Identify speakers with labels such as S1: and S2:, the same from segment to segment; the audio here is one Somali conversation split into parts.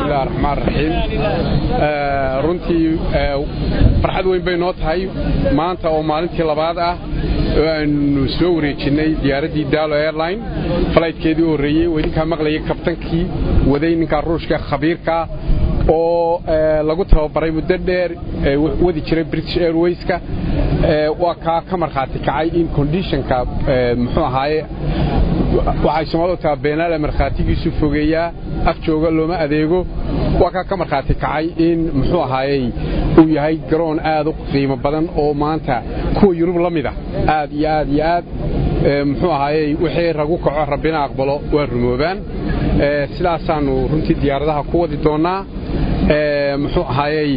S1: bismillahi raxmaan raxiim runtii farxad weyn bay noo tahay maanta oo maalintii labaad ah oo aanu soo wareejinnay diyaaraddii daalo airline falaytkeedii u horreeyey oo idinkaa maqlayay kabtankii waday ninkaa ruushka khabiirka oo lagu tababaray muddo dheer wadi jiray british airwayska waa kaa ka markhaati kacay in conditionka muxuu ahaaye waxay soomaalida taha beenaale markhaatigiisu fogeeyaa af jooga looma adeego waa kaa ka markhaati kacay in muxuu ahaayey uu yahay garoon aad u qiimo badan oo maanta kuwa yurub la mida aad iyo aad iyo aad muxuu ahaayey wixii ragu kaco rabbina aqbalo waa rumoobaan sidaasaannu runtii diyaaradaha ku wadi doonnaa muxuu ahaayey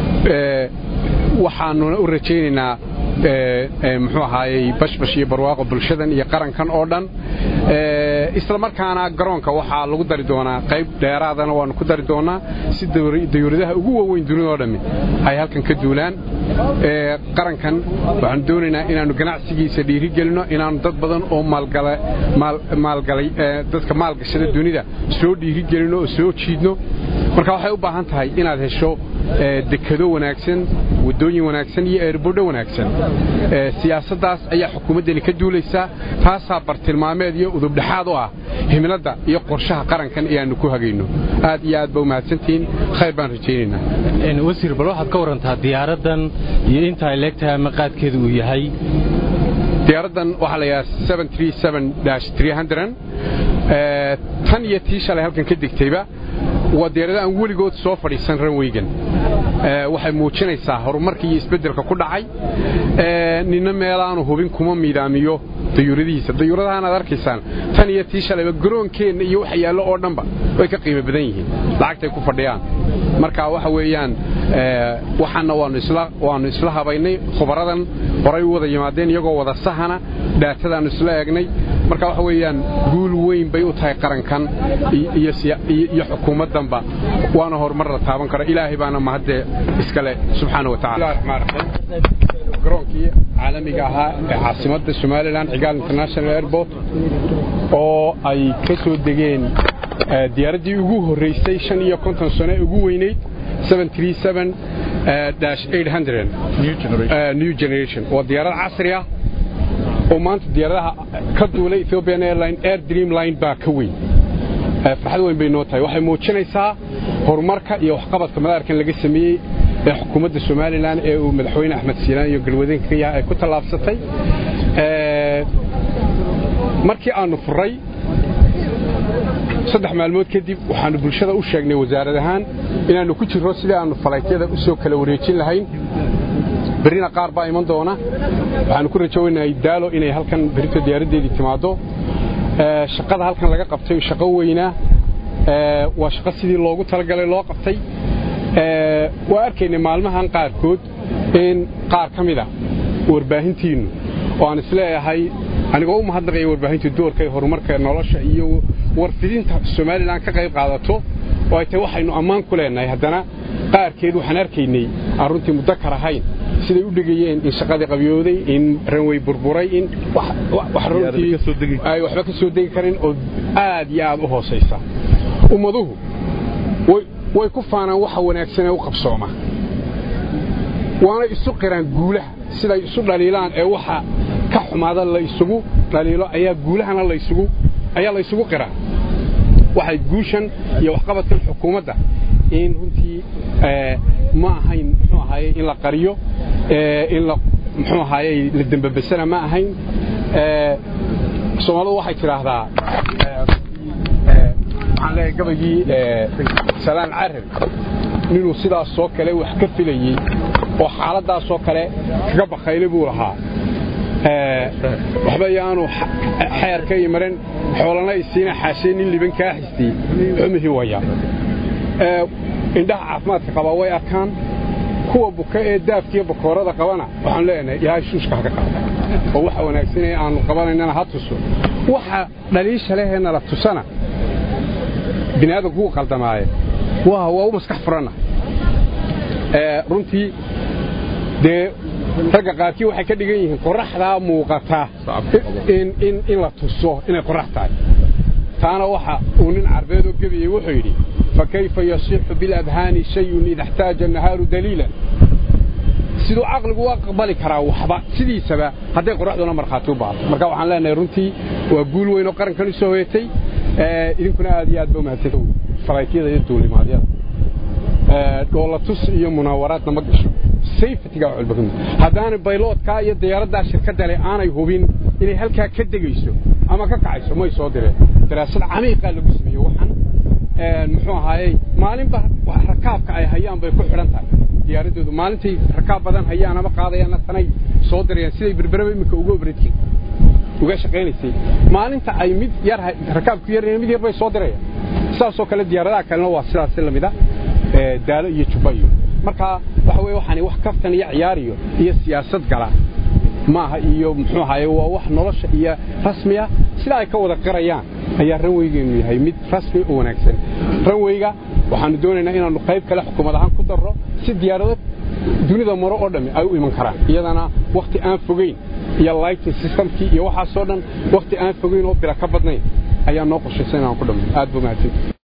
S1: waxaanuna u rajaynaynaa muxuu ahaayey bashbash iyo barwaaqo bulshadan iyo qarankan oo dhan isla markaana garoonka waxaa lagu dari doonaa qayb dheeraadana waannu ku dari doonnaa si dawladaha ugu waaweyn dunidao dhammi ay halkan ka duulaan qarankan waxaanu doonaynaa inaannu ganacsigiisa dhiirigelinno inaannu dad badan oo maalgalay dadka maalgashada dunida soo dhiirigelinno oo soo jiidno marka waxay u baahan tahay inaad hesho dekado wanaagsan waddooyin wanaagsan iyo eerbodho wanaagsan siyaasaddaas ayaa xukuumaddani ka duulaysaa taasaa bartilmaameed iyo udubdhexaad u ah himladda iyo qorshaha qarankan ee aannu ku hagayno aad iyo aad ba u mahadsantihiin khayr baan rajaynaynaa
S2: wasiir bal waxaad ka warantaa diyaaraddan iyo inta ay leegtahay ama qaadkeedu uu yahay
S1: diyaaraddan waxaa la yidhaha tan iyo tii shalay halkan ka degtayba waa diyaarada aan weligood soo fadhiisan ranweygan waxay muujinaysaa horumarka iyo isbeddelka ku dhacay ninna meelaanu hubin kuma miidaamiyo dayuuradihiisa dayuuradahaan aad arkaysaan tan iyo tii shalayba garoonkeenna iyo waxa yaallo oo dhanba way ka qiimo badan yihiin lacagtay ku fadhiyaan marka waxa weeyaan waxaanna waannu isla habaynay khubaradan horay u wada yimaadeen iyagoo wada sahana dhaatadaannu isla eegnay marka waxa weeyaan guul weyn bay u tahay qarankan iyo xukuumaddanba waana horumar la taaban karo ilaahay baana mahadde iskale subxaana wa tacala garoonkii caalamiga ahaa ee caasimadda somalilan cigaal international airport oo ay ka soo degeen diyaaraddii ugu horraysay shan iyo konton sano ee ugu weynayd new generation waa diyaarad casri ah oo maanta diyaaradaha ka duulay ethiopian airline air dream line baa ka weyn farxad weyn bay noo tahay waxay muujinaysaa horumarka iyo waxqabadka madaarkan laga sameeyey ee xukuumadda somalilan ee uu madaxweyne axmed siilaan iyo galwadeenka ka yahay ay ku tallaabsatay markii aannu furray saddex maalmood kadib waxaannu bulshada u sheegnay wasaarad ahaan inaannu ku jirro sidii aannu falaytyada u soo kala wareejin lahayn berrina qaar baa iman doona waxaannu ku rajowaynahay daalo inay halkan berrito diyaaraddeedii timaaddo shaqada halkan laga qabtay shaqo weynaa waa shaqo sidii loogu talagalay loo qabtay waa arkaynay maalmahan qaarkood in qaar ka mida warbaahintiinnu oo aan isleeyahay anigoo u mahadnaqaya warbaahinta doorka ee horumarka nolosha iyo warfidinta somalilan ka qayb qaadato oo ay tahay waxaynu ammaan ku leennahay haddana qaarkeed waxaan arkaynay aan runtii muddo kar ahayn siday u dhegayeen in shaqadii qabyooday in ranwey burburay in ay waxba ka soo degi karin oo aad iyo aad u hoosaysa ummaduhu way ku faanaan waxa wanaagsan ee u qabsooma waana isu qiraan guulaha siday isu dhaliilaan ee waxa ka xumaada la isugu dhaliilo ayaa guulahana laysugu ayaa la ysugu qiraa waxay guushan iyo waxqabadkan xukuumadda in runtii ma ahayn muxuu ahaaye in la qariyo in la muxuu ahaaye la dembabesana ma ahayn soomaalidu waxay tidhaahdaa waxaan leeyahay gabaygii salaan carab ninuu sidaasoo kale wax ka filayey oo xaaladdaasoo kale kaga bakhaylay buu lahaa waxba yaanu xeerka iyo maran xoolana isiina xaashee nin liban kaa xistiyey xumihii waya indhaha caafimaadka qabaa way arkaan kuwa buka ee daafkiiyo bakoorada qabana waxaan leenahay ilaahay shuushka haka qaada oo waxa wanaagsan ee aanu qabanaynana ha tuso waxa dhaliisha lehee nala tusana bini aadamku wuu qaldamaaye waa waa u maskax furanna runtii dee ragga qaarkii waxay ka dhigan yihiin qoraxdaa muuqata in la tuso inay qorax tahay taana waxa uu nin carbeed oo gebiyey wuxuu yidhi fakayfa yasixu bilabhaani shayun ida اxtaaja الnahaaru daliila siduu caqligu u aqbali karaa waxba sidiisaba hadday qoraxduna markhaati u baato marka waxaan leenahay runtii waa guul weyn oo qarankan u soo hoyatay idinkuna aad iyo aad ba umahadsan faraykiyada iyo duulimaadyada dhoolatus iyo munaawaraadna ma gasho safetyga wax walba ka mid haddaanay bayloodkaa iyo diyaaraddaa shirkadda leh aanay hubin inay halkaa ka degayso ama ka kacayso may soo direen daraasad camiiqaa lagu sameeyey waxan muxuu ahaayey maalinba rakaabka ay hayaan bay ku xidhan tahay diyaaradoodu maalintay rakaab badan hayaan ama qaadayaanna tanay soo dirayaan siday berberaba iminka uga obradki uga shaqaynaysay maalinta ay mid yar rakaabku yar mid yar bay soo dirayaan sidaasoo kale diyaaradaha kalena waa sidaas lamida daalo iyo jubba iyo marka waxa weye waxaan wax kaftan iyo ciyaariyo iyo siyaasad gala maaha iyo muxuu ahaye waa wax nolosha iyo rasmiya sida ay ka wada qarayaan ayaa ranweygeenu yahay mid rasmi oo wanaagsan ranweyga waxaanu doonaynaa inaannu qayb kale xukuumad ahaan ku darro si diyaarado dunida maro oo dhammi ay u iman karaan iyadana wakhti aan fogeyn iyo lighting systemkii iyo waxaasoo dhan wakhti aan fogeyn oo bila ka badnayn ayaa noo qorshaysan inaan ku dhammo aad buu mahadsan